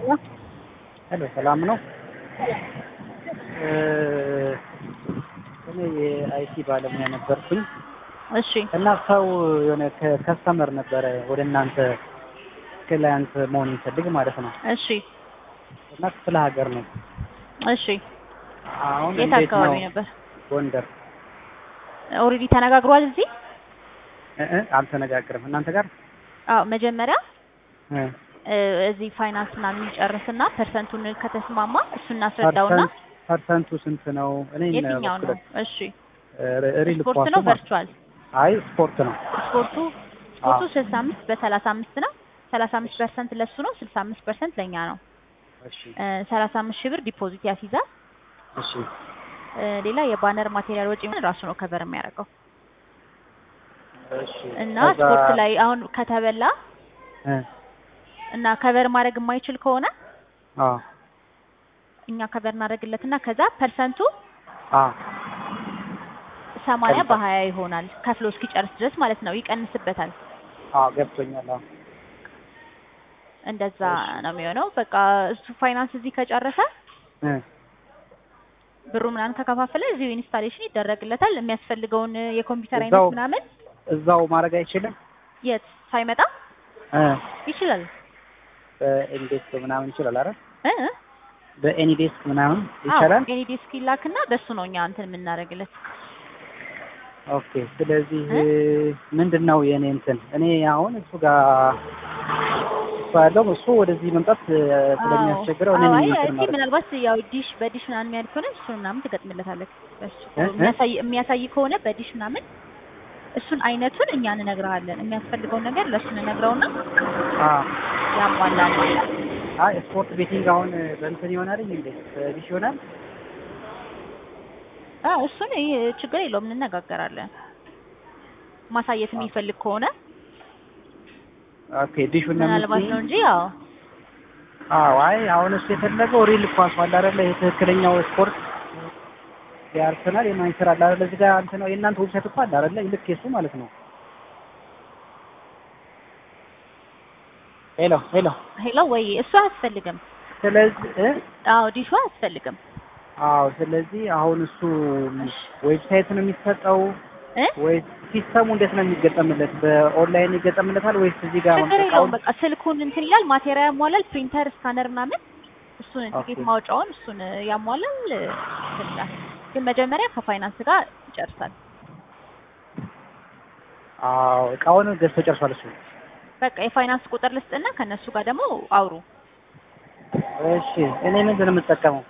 ሄሎ ሰላም ነው። እኔ የአይቲ ባለሙያ ነበርኩኝ እሺ እና ሰው የሆነ ከስተመር ነበረ ወደ እናንተ ክላያንት መሆን የሚፈልግ ማለት ነው እሺ እና ክፍለ ሀገር ነው። እሺ አሁን የት እንዴት አካባቢ ነው? ነበር? ጎንደር ኦልሬዲ ተነጋግሯል እዚህ? እ እ አልተነጋገርም እናንተ ጋር አዎ መጀመሪያ እ እ እዚህ ፋይናንስ ምናምን ይጨርስና ፐርሰንቱን ከተስማማ እሱን እናስረዳውና ፐርሰንት ፐርሰንቱ ስንት ነው? እኔ የትኛው ነው? እሺ ሪል ስፖርት ኳሱ ነው ማለት ቨርቹዋል? አይ ስፖርት ነው። ስፖርቱ ስፖርቱ አዎ። ስልሳ አምስት በሰላሳ አምስት ነው። ሰላሳ አምስት ፐርሰንት ለሱ ነው። ስልሳ አምስት ፐርሰንት ለእኛ ነው። እሺ ሰላሳ አምስት ሺህ ብር ዲፖዚት ያስይዛል። እሺ እ ሌላ የባነር ማቴሪያል ወጪ ምን ራሱ ነው ከቨር የሚያደርገው እሺ እና ከዛ- ስፖርት ላይ አሁን ከተበላ እ እና ከቨር ማድረግ የማይችል ከሆነ አዎ እኛ ከቨር እናደርግለትና ከዛ ፐርሰንቱ አዎ ሰማንያ ከዛ- በሀያ ይሆናል ከፍሎ እስኪጨርስ ድረስ ማለት ነው። ይቀንስበታል። አዎ ገብቶኛል። አዎ እንደዛ እሺ። ነው የሚሆነው። በቃ እሱ ፋይናንስ እዚህ ከጨረሰ እ ብሩ ምናምን ከከፋፈለ እዚሁ ኢንስታሌሽን ይደረግለታል። የሚያስፈልገውን የኮምፒውተር እዛው- አይነት ምናምን እዛው ማድረግ አይችልም? የት ሳይመጣ እ ይችላል በኤኒዴስክ ምናምን ይችላል አይደል? እ እ? በኤኒዴስክ ምናምን ይቻላል? ኤኒ ዲስክ ይላክና በሱ ነው እኛ እንትን የምናደርግለት። ኦኬ። ስለዚህ እ? ምንድን ነው የእኔ እንትን እኔ አሁን እሱ ጋር እሱ ያለው እሱ ወደዚህ መምጣት እ፣ ስለሚያስቸግረው እኔ አዎ፣ ነኝ አይ እንትን አይ ማለት ምናልባት ያው ዲሽ በዲሽ ምናምን የሚያድ ከሆነ እሱን ምናምን ትገጥምለታለህ። በሱ እ? እ? የሚያሳይ የሚያሳይ ከሆነ በዲሽ ምናምን እሱን አይነቱን እኛ እንነግርሃለን። የሚያስፈልገውን ነገር ለእሱ እንነግረውና አዎ። ያሟላል። አይ ስፖርት ቤቲንግ አሁን በእንትን ይሆናል እንዴ? በዲሽ ይሆናል? አዎ እሱን ይሄ ችግር የለውም እንነጋገራለን። ማሳየት የሚፈልግ ከሆነ ኦኬ። ዲሹን ነው ምናልባት የምትይኝ? ነው እንጂ ያው አዎ። አይ አሁን እሱ የፈለገው ሪል ኳስ አለ አይደለ? ይሄ ትክክለኛው ስፖርት የአርሰናል የማንቸስተር አለ አይደለ? እዚህ ጋር እንትን ነው የእናንተ ዌብሳይት እኮ አለ አይደለ? ልክ የሱ ማለት ነው። ሄሎ ሄሎ። ሄሎ ወይ እሱ አያስፈልግም። ስለዚህ እ አዎ ዲሹ አያስፈልግም አዎ ስለዚህ አሁን እሱ ዌብሳይት ነው የሚሰጠው እ ወይስ ሲስተሙ እንዴት ነው የሚገጠምለት? በኦንላይን ይገጠምለታል ወይስ እዚህ ጋር ችግር የለውም። መምጣት? በቃ ስልኩን እንትን ይላል፣ ማቴሪያል ያሟላል፣ ፕሪንተር፣ ስካነር ምናምን እሱን ቲኬት ኦኬ። ማውጫውን እሱን ያሟላል እንትን ይላል። ግን መጀመሪያ ከፋይናንስ ጋር ይጨርሳል። አዎ እቃውን ገዝቶ ጨርሷል እሱ። በቃ የፋይናንስ ቁጥር ልስጥና ከነሱ ጋር ደግሞ አውሩ። እሺ እኔ ምንድን ነው የምጠቀመው?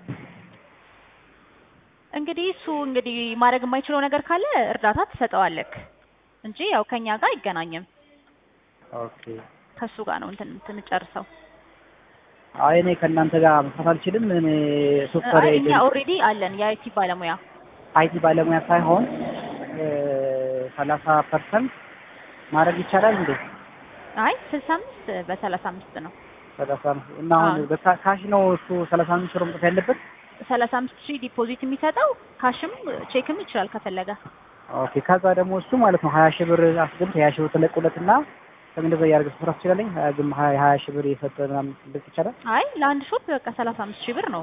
እንግዲህ እሱ እንግዲህ ማድረግ የማይችለው ነገር ካለ እርዳታ ትሰጠዋለክ እንጂ ያው ከኛ ጋር አይገናኝም። ኦኬ ከሱ ጋር ነው እንትን የምትጨርሰው። አይ እኔ ከእናንተ ጋር መስራት አልችልም። እኔ ሶፍትዌር አይ እኛ ኤጀንት ኦልሬዲ አለን የአይቲ ባለሙያ። አይቲ ባለሙያ ሳይሆን ሰላሳ ፐርሰንት ማድረግ ይቻላል እንዴ? አይ ስልሳ አምስት በሰላሳ አምስት ነው። ሰላሳ እና አሁን አዎ። በካሽ ነው እሱ ሰላሳ አምስት ብር መውጣት ያለበት? ሰላሳ አምስት ሺህ ዲፖዚት የሚሰጠው ካሽም ቼክም ይችላል ከፈለገ። ኦኬ ከዛ ደግሞ እሱ ማለት ነው ሀያ ሺህ ብር አስገብቶ ሀያ ሺህ ብር ተለቁለትና እንደዛ እያደረገ መስራት ትችላለኝ። ሀያ ሀያ ሺህ ብር የሰጠ ምናምን እንደዚህ ይቻላል? አይ ለአንድ ሾፕ በቃ ሰላሳ አምስት ሺህ ብር ነው